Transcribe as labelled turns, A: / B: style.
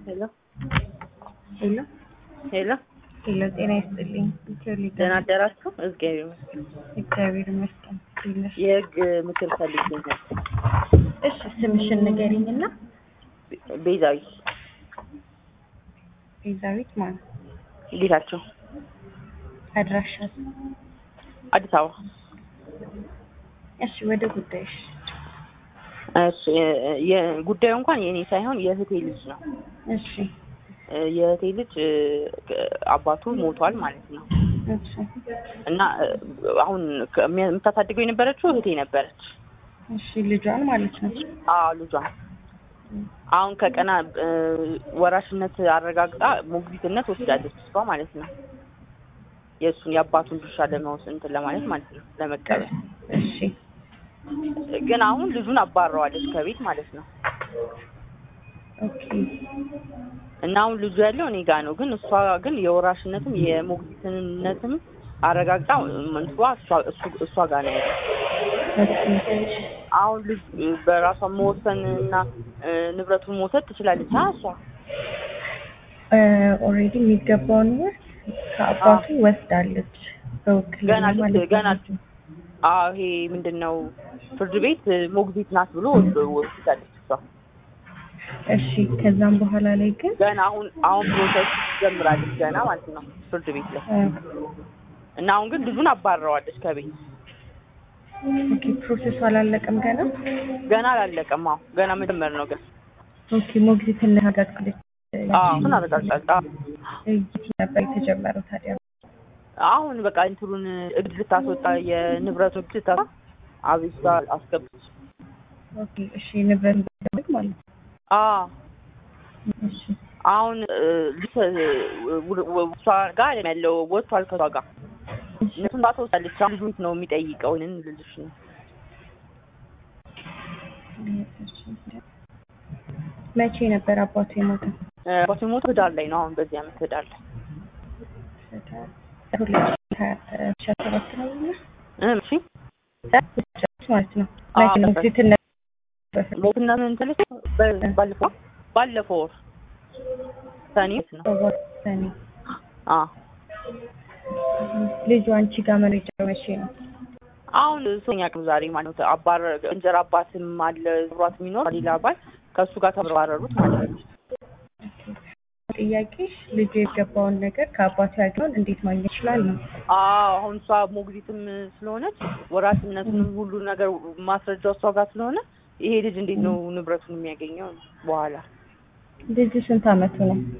A: ሄሎ
B: ሄሎ
A: ሄሎ
B: ሄሎ፣ ጤና ይስጥልኝ። ኢትዮ ሊግ
A: ደህና አደራችሁ? እግዚአብሔር ይመስገን።
B: እግዚአብሔር ይመስገን። እንዴት ነሽ?
A: የህግ ምክር ፈልጌ ነበር።
B: እሺ ስምሽን ንገሪኝና።
A: ቤዛዊት
B: ቤዛዊት ማለት
A: ጌታቸው
B: አድራሻት?
A: አዲስ አበባ።
B: እሺ ወደ ጉዳይሽ።
A: እሺ የ- ጉዳዩ እንኳን የእኔ ሳይሆን የእህቴ ልጅ ነው።
B: እሺ
A: የእህቴ ልጅ እ፣ አባቱ ሞቷል ማለት ነው
B: እሺ
A: እና እ፣ አሁን ከ- የምታሳድገው የነበረችው እህቴ ነበረች።
B: እሺ ልጇን ማለት ነው።
A: አዎ ልጇን አሁን ከቀና እ፣ ወራሽነት አረጋግጣ ሞግዚትነት ወስዳለች እሷ ማለት ነው። የእሱን የአባቱን ድርሻ ለመወስ እንትን ለማለት ማለት ነው ለመቀበል።
B: እሺ
A: ግን አሁን ልጁን አባረዋለች ከቤት ማለት ነው።
B: ኦኬ
A: እና አሁን ልጁ ያለው እኔ ጋ ነው። ግን እሷ ግን የወራሽነትም የሞግዚትነትም አረጋግጣ እንትዋ እሷ- እሱ- እሷ ጋር ነው ያለው።
B: ኦኬ
A: አሁን ልጅ በራሷ መወሰን እና እ፣ ንብረቱን መውሰድ ትችላለች። አ እሷ
B: ኦልሬዲ የሚገባውን ወር ከአባቱ ወስዳለች በውክልና
A: ገና ልጅ-
B: ማለት
A: ገና
B: ነው።
A: አዎ ይሄ ምንድን ነው ፍርድ ቤት እ፣ ሞግዚት ናት ብሎ ወስዶ- ወስዳለች እሷ
B: እሺ ከዛም በኋላ ላይ ግን
A: ገና አሁን አሁን ፕሮሰስ ጀምራለች ገና ማለት ነው ፍርድ ቤት ላይ
B: እ፣
A: እና አሁን ግን ልጁን አባረዋለች ከቤት
B: ኦኬ ፕሮሰሱ አላለቀም ገና።
A: ገና አላለቀም። አዎ ገና መጀመር ነው ግን
B: ኦኬ ሞግዚትነት አረጋግጣለች።
A: አዎ እሱን አረጋግጣለች። አዎ
B: የት ነበር የተጀመረው ታዲያ?
A: አሁን በቃ እንትኑን እግድ ልታስወጣ የንብረቱን እግድ ልታስወጣ አቤቱታ አስገብች።
B: ኦኬ እሺ ንብረት እንደሚያደርግ ማለት ነው።
A: አዎ
B: እሺ
A: አሁን እ፣ ልጅ ው- ው- እሷ ጋር ያለው ወጥቷል ከሷ ጋር እነሱን ታስወጣለች። አሁን ልጁን ነው የሚጠይቀው ንን ልልሽ ነው
B: መቼ ነበር አባቱ የሞተው?
A: እ፣ አባቱ የሞተው ህዳር ላይ ነው። አሁን በዚህ አመት ህዳር ላይ
B: ሁለት ሺህ ሀያ ሺህ አስራ ሰባት ነው እና
A: እ፣ እሺ
B: ማለት ነው።
A: አዎ፣
B: መቼ ነው
A: ነበር።
B: ሞግዚትነት በፊት
A: ሞትና ምን ትልሽ በ- ባለፈው ባለፈው ወር ሰኔ ነው።
B: ሰኔ
A: አዎ
B: ልጁ አንቺ ጋር መረጃ መቼ ነው?
A: አሁን ሶኛ ቀን ዛሬ ማለት ነው። አባር እንጀራ አባትም አለ ብሯት የሚኖር ሌላ አባል ከእሱ ጋር ተባረሩት ማለት ነው።
B: ጥያቄሽ ልጁ የገባውን ነገር ከአባቱ ያገኘውን እንዴት ማግኘት ይችላል ነው?
A: አዎ አሁን እሷ ሞግዚትም ስለሆነች ወራሽነቱንም ሁሉ ነገር ማስረጃው እሷ ጋር ስለሆነ ይሄ ልጅ እንዴት ነው ንብረቱን የሚያገኘው በኋላ
B: ልጁ ስንት አመቱ ነው?